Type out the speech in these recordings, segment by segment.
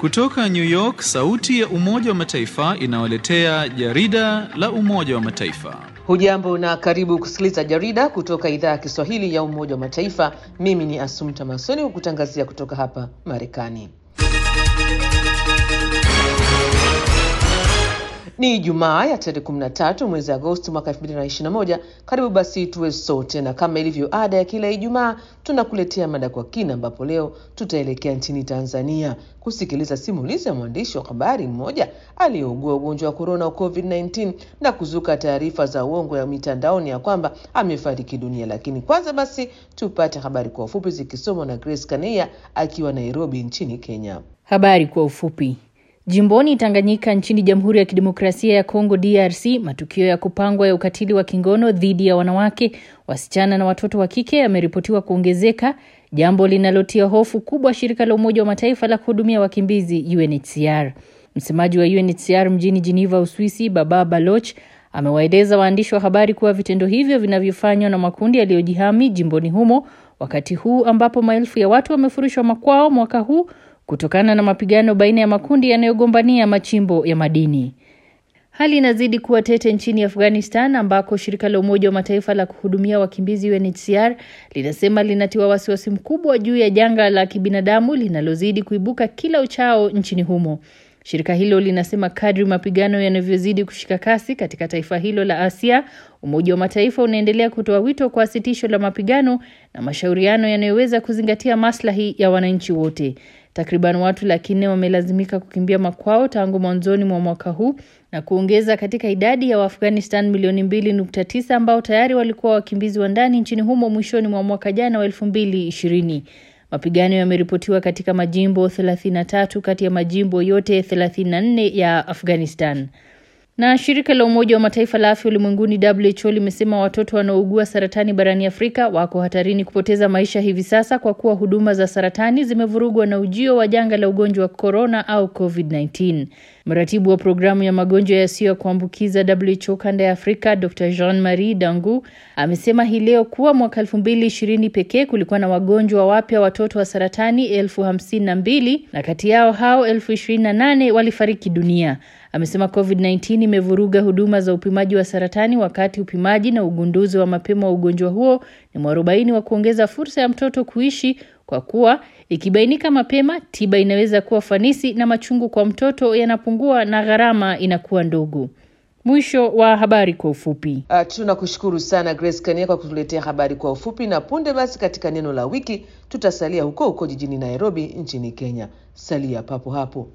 Kutoka New York, sauti ya Umoja wa Mataifa inawaletea jarida la Umoja wa Mataifa. Hujambo na karibu kusikiliza jarida kutoka idhaa ya Kiswahili ya Umoja wa Mataifa. Mimi ni Asumta Masoni kukutangazia kutoka hapa Marekani. Ni Ijumaa ya tarehe 13 mwezi Agosti mwaka 2021. Karibu basi tuwe sote, na kama ilivyo ada ya kila Ijumaa tunakuletea mada kwa kina, ambapo leo tutaelekea nchini Tanzania kusikiliza simulizi ya mwandishi wa habari mmoja aliyeugua ugonjwa wa korona wa COVID-19 na kuzuka taarifa za uongo ya mitandaoni ya kwamba amefariki dunia. Lakini kwanza basi tupate habari kwa ufupi zikisomwa na Grace Kaneia akiwa Nairobi nchini Kenya. Habari kwa ufupi. Jimboni Tanganyika nchini Jamhuri ya Kidemokrasia ya Kongo DRC, matukio ya kupangwa ya ukatili wa kingono dhidi ya wanawake, wasichana na watoto wa kike yameripotiwa kuongezeka, jambo linalotia hofu kubwa shirika la Umoja wa Mataifa la kuhudumia wakimbizi UNHCR. Msemaji wa UNHCR mjini Geneva, Uswisi, Baba Baloch amewaeleza waandishi wa habari kuwa vitendo hivyo vinavyofanywa na makundi yaliyojihami jimboni humo, wakati huu ambapo maelfu ya watu wamefurushwa makwao mwaka huu kutokana na mapigano baina ya makundi yanayogombania machimbo ya madini. Hali inazidi kuwa tete nchini Afghanistan ambako shirika la Umoja wa Mataifa la kuhudumia wakimbizi UNHCR linasema linatiwa wasiwasi mkubwa juu ya janga la kibinadamu linalozidi kuibuka kila uchao nchini humo. Shirika hilo linasema kadri mapigano yanavyozidi kushika kasi katika taifa hilo la Asia, Umoja wa Mataifa unaendelea kutoa wito kwa sitisho la mapigano na mashauriano yanayoweza kuzingatia maslahi ya wananchi wote. Takriban watu laki nne wamelazimika kukimbia makwao tangu mwanzoni mwa mwaka huu na kuongeza katika idadi ya Waafghanistan milioni mbili nukta tisa ambao tayari walikuwa wakimbizi wa ndani nchini humo mwishoni mwa mwaka jana wa elfu mbili ishirini. Mapigano yameripotiwa katika majimbo 33 kati ya majimbo yote 34 ya Afghanistan. Na shirika la Umoja wa Mataifa la afya ulimwenguni WHO limesema watoto wanaougua saratani barani Afrika wako hatarini kupoteza maisha hivi sasa kwa kuwa huduma za saratani zimevurugwa na ujio wa janga la ugonjwa wa korona au COVID-19. Mratibu wa programu ya magonjwa yasiyo ya kuambukiza WHO kanda ya Afrika Dr Jean Marie Dangu amesema hii leo kuwa mwaka elfu mbili ishirini pekee kulikuwa na wagonjwa wapya watoto wa saratani elfu hamsini na mbili na kati yao hao elfu ishirini na nane walifariki dunia. Amesema COVID-19 imevuruga huduma za upimaji wa saratani, wakati upimaji na ugunduzi wa mapema wa ugonjwa huo ni mwarobaini wa kuongeza fursa ya mtoto kuishi, kwa kuwa ikibainika mapema, tiba inaweza kuwa fanisi na machungu kwa mtoto yanapungua na gharama inakuwa ndogo. Mwisho wa habari kwa ufupi. Uh, tunakushukuru sana Grace Kania kwa kutuletea habari kwa ufupi, na punde basi katika neno la wiki tutasalia huko huko jijini Nairobi nchini Kenya. Salia papo hapo.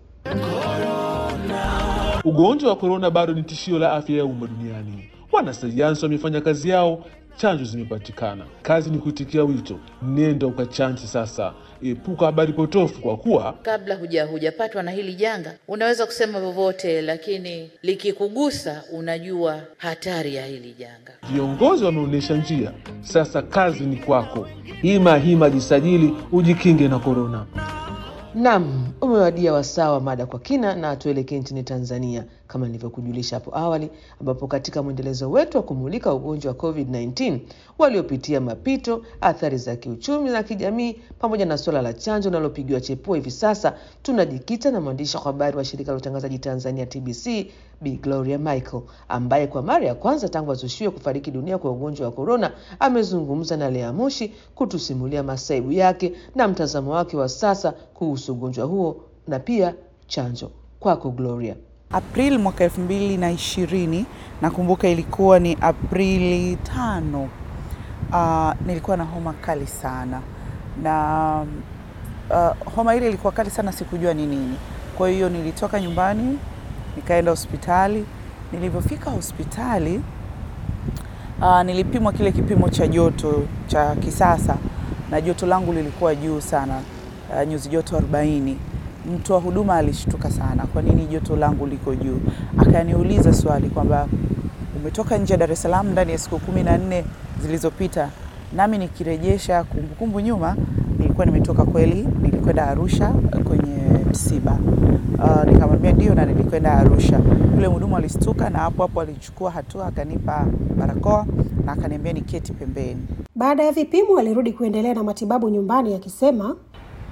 Ugonjwa wa korona bado ni tishio la afya ya umma duniani. Wanasayansi wamefanya kazi yao, chanjo zimepatikana. Kazi ni kuitikia wito, nenda ukachanje sasa. Epuka habari potofu, kwa kuwa kabla huja hujapatwa na hili janga unaweza kusema vyovyote, lakini likikugusa unajua hatari ya hili janga. viongozi wameonyesha njia. Sasa kazi ni kwako. Hima hima, jisajili ujikinge na korona. Naam, umewadia wasaa wa mada kwa kina, na tuelekee nchini Tanzania kama nilivyokujulisha hapo awali, ambapo katika mwendelezo wetu wa kumulika ugonjwa wa COVID-19 waliopitia mapito, athari za kiuchumi na kijamii, pamoja na suala la chanjo linalopigiwa chepua hivi sasa, tunajikita na mwandishi wa habari wa shirika la utangazaji Tanzania TBC Bi Gloria Michael ambaye kwa mara ya kwanza tangu azushiwe kufariki dunia kwa ugonjwa wa korona amezungumza na Lea Moshi kutusimulia masaibu yake na mtazamo wake wa sasa kuhusu ugonjwa huo na pia chanjo. Kwako Gloria. Aprili mwaka elfu mbili na ishirini nakumbuka ilikuwa ni Aprili tano. Uh, nilikuwa na homa kali sana na uh, homa ile ilikuwa kali sana, sikujua ni nini. Kwa hiyo nilitoka nyumbani nikaenda hospitali. Nilivyofika hospitali uh, nilipimwa kile kipimo cha joto cha kisasa na joto langu lilikuwa juu sana, uh, nyuzi joto 40. Mtu wa huduma alishtuka sana, kwa nini joto langu liko juu? Akaniuliza swali kwamba umetoka nje ya Dar es Salaam ndani ya siku kumi na nne zilizopita. Nami nikirejesha kumbukumbu nyuma, nilikuwa nimetoka kweli, nilikwenda Arusha kwenye msiba. Uh, nikamwambia ndio, na nilikwenda Arusha. Yule mhudumu alistuka na hapo hapo alichukua hatua, akanipa barakoa na akaniambia niketi pembeni. Baada ya vipimo alirudi kuendelea na matibabu nyumbani akisema,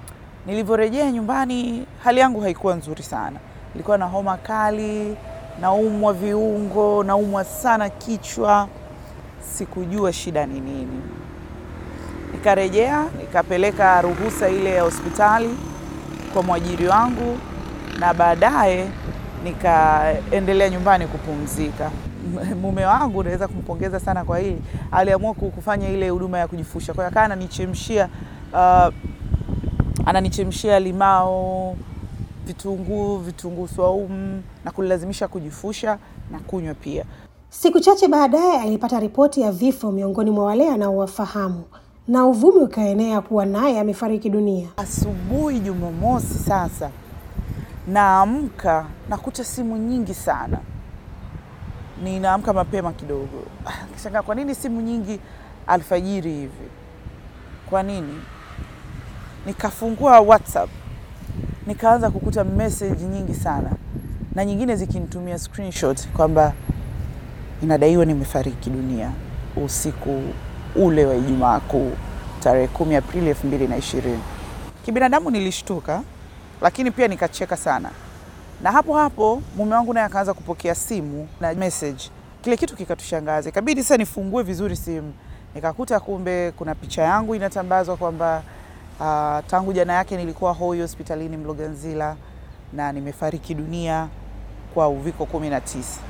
Nilivyorejea nyumbani, hali yangu haikuwa nzuri sana. Nilikuwa na homa kali, naumwa viungo, naumwa sana kichwa. Sikujua shida ni nini. Nikarejea, nikapeleka ruhusa ile ya hospitali kwa mwajiri wangu, na baadaye nikaendelea nyumbani kupumzika. Mume wangu naweza kumpongeza sana kwa hili, aliamua kufanya ile huduma ya kujifusha. Kwa hiyo akawa ananichemshia uh, ananichemshia limao, vitunguu, vitunguu swaumu na kunilazimisha kujifusha na kunywa pia. Siku chache baadaye alipata ripoti ya vifo miongoni mwa wale anaowafahamu na uvumi ukaenea kuwa naye amefariki dunia. Asubuhi Jumamosi sasa naamka nakuta simu nyingi sana, ninaamka mapema kidogo, kishangaa kwa nini simu nyingi alfajiri hivi, kwa nini? Nikafungua WhatsApp nikaanza kukuta message nyingi sana, na nyingine zikinitumia screenshot kwamba inadaiwa nimefariki dunia usiku ule wa Ijumaa Kuu tarehe kumi Aprili elfu mbili na ishirini. Kibinadamu nilishtuka, lakini pia nikacheka sana, na hapo hapo mume wangu naye akaanza kupokea simu na message. Kile kitu kikatushangaza, ikabidi sasa nifungue vizuri simu, nikakuta kumbe kuna picha yangu inatambazwa kwamba uh, tangu jana yake nilikuwa hoi hospitalini Mloganzila na nimefariki dunia kwa uviko kumi na tisa.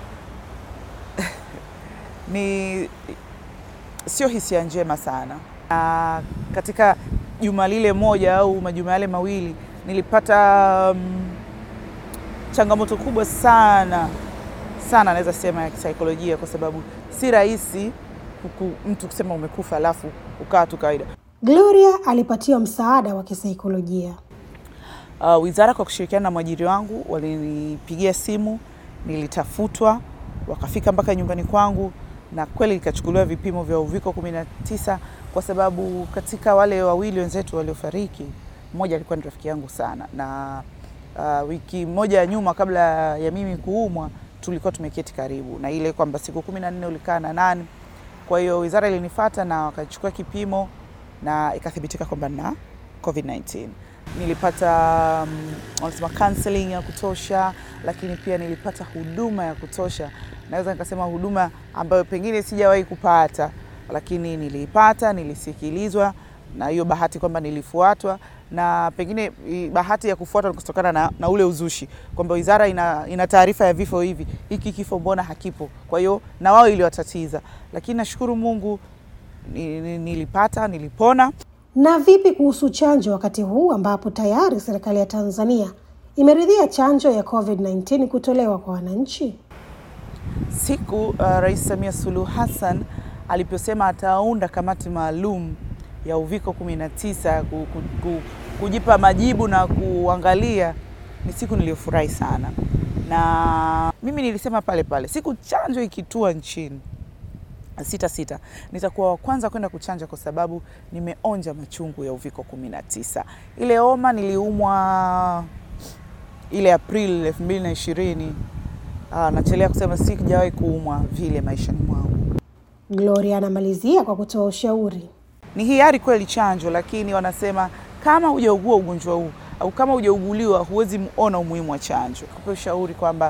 ni sio hisia njema sana. Na katika juma lile moja au majuma yale mawili nilipata um, changamoto kubwa sana sana, naweza sema ya kisaikolojia, kwa sababu si rahisi mtu kusema umekufa alafu ukaa tu kawaida. Gloria alipatiwa msaada wa kisaikolojia. Uh, wizara kwa kushirikiana na mwajiri wangu walinipigia simu, nilitafutwa, wakafika mpaka nyumbani kwangu na kweli ikachukuliwa vipimo vya uviko 19 kwa sababu katika wale wawili wenzetu waliofariki, mmoja alikuwa ni rafiki yangu sana, na uh, wiki moja ya nyuma kabla ya mimi kuumwa tulikuwa tumeketi karibu, na ile kwamba siku kumi na nne ulikaa na nani. Kwa hiyo wizara ilinifuata na wakachukua kipimo na ikathibitika kwamba na COVID-19. Nilipata um, wanasema counseling ya kutosha, lakini pia nilipata huduma ya kutosha. Naweza nikasema huduma ambayo pengine sijawahi kupata, lakini niliipata, nilisikilizwa, na hiyo bahati kwamba nilifuatwa, na pengine bahati ya kufuatwa ni kutokana na, na ule uzushi kwamba wizara ina, ina taarifa ya vifo hivi, hiki kifo mbona hakipo? Kwa hiyo na wao iliwatatiza, lakini nashukuru Mungu nilipata, nilipona. Na vipi kuhusu chanjo wakati huu ambapo tayari serikali ya Tanzania imeridhia chanjo ya COVID-19 kutolewa kwa wananchi? Siku uh, Rais Samia Suluhu Hassan aliposema ataunda kamati maalum ya uviko 19 ku, ku, ku, kujipa majibu na kuangalia, ni siku niliyofurahi sana, na mimi nilisema pale pale siku chanjo ikitua nchini sita sita nitakuwa wa kwanza kwenda kuchanja kwa sababu nimeonja machungu ya uviko 19. Ile homa niliumwa ile Aprili 2020. Ah, nachelea kusema sijawahi kuumwa vile maishani mwangu. Gloria anamalizia kwa kutoa ushauri. Ni hiari kweli chanjo, lakini wanasema kama hujaugua ugonjwa huu au kama hujauguliwa huwezi muona umuhimu wa chanjo. Kupa ushauri kwamba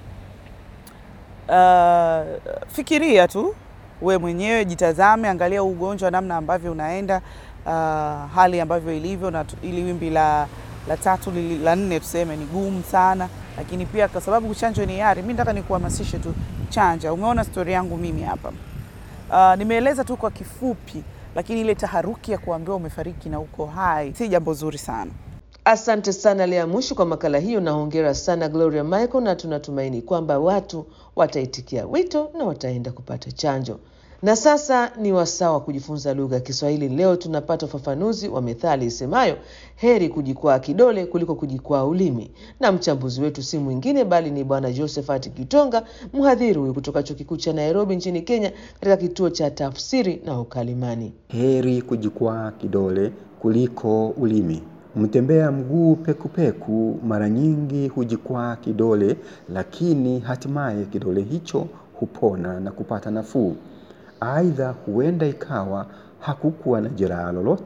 uh, fikiria tu we mwenyewe jitazame, angalia ugonjwa namna ambavyo unaenda, uh, hali ambavyo ilivyo, na ili wimbi la, la tatu li, la nne tuseme ni gumu sana, lakini pia kwa sababu chanjo ni hiari, mi nataka nikuhamasishe tu chanja. Umeona stori yangu mimi hapa, uh, nimeeleza tu kwa kifupi, lakini ile taharuki ya kuambiwa umefariki na uko hai si jambo zuri sana. Asante sana Lea Mushi kwa makala hiyo, na hongera sana Gloria Michael, na tunatumaini kwamba watu wataitikia wito na wataenda kupata chanjo. Na sasa ni wasaa wa kujifunza lugha ya Kiswahili. Leo tunapata ufafanuzi wa methali isemayo heri kujikwaa kidole kuliko kujikwaa ulimi, na mchambuzi wetu si mwingine bali ni Bwana Josephat Kitonga, mhadhiri huyu kutoka Chuo Kikuu cha Nairobi nchini Kenya, katika kituo cha tafsiri na ukalimani. Heri kujikwaa kidole kuliko ulimi. Mtembea mguu pekupeku mara nyingi hujikwaa kidole, lakini hatimaye kidole hicho hupona na kupata nafuu. Aidha, huenda ikawa hakukuwa na jeraha lolote,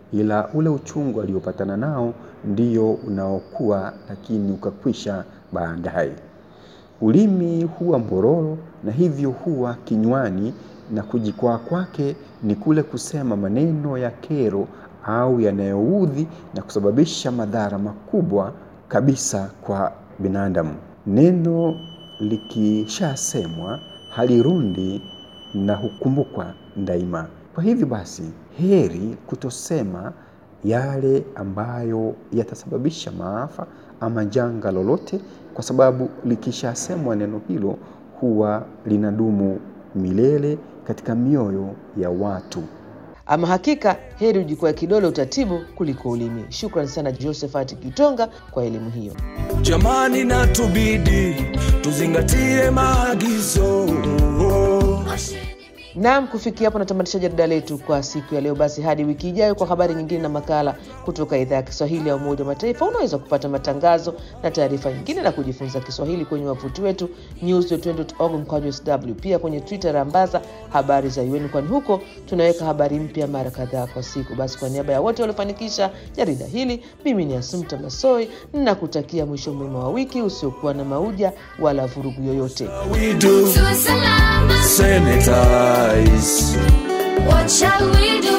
ila ule uchungu aliopatana nao ndio unaokuwa lakini ukakwisha baadaye. Ulimi huwa mbororo na hivyo huwa kinywani, na kujikwaa kwake ni kule kusema maneno ya kero au yanayoudhi na kusababisha madhara makubwa kabisa kwa binadamu. Neno likishasemwa halirundi na hukumbukwa daima. Kwa hivyo basi, heri kutosema yale ambayo yatasababisha maafa ama janga lolote, kwa sababu likishasemwa neno hilo huwa linadumu milele katika mioyo ya watu. Ama hakika heri ujikwae kidole utatibu kuliko ulimi. Shukran sana Josephat Kitonga kwa elimu hiyo. Jamani, na tubidi tuzingatie maagizo. Naam, kufikia hapo natamatisha jarida letu kwa siku ya leo. Basi hadi wiki ijayo kwa habari nyingine na makala kutoka idhaa ya Kiswahili ya Umoja wa Mataifa. Unaweza kupata matangazo na taarifa nyingine na kujifunza Kiswahili kwenye wavuti wetu news.org mkwaju sw, pia kwenye Twitter rambaza habari za UN, kwani huko tunaweka habari mpya mara kadhaa kwa siku. Basi kwa niaba ya wote waliofanikisha jarida hili, mimi ni Asumta Masoi na kutakia mwisho mwema wa wiki usiokuwa na mauja wala vurugu yoyote. We do sanitize. What shall we do?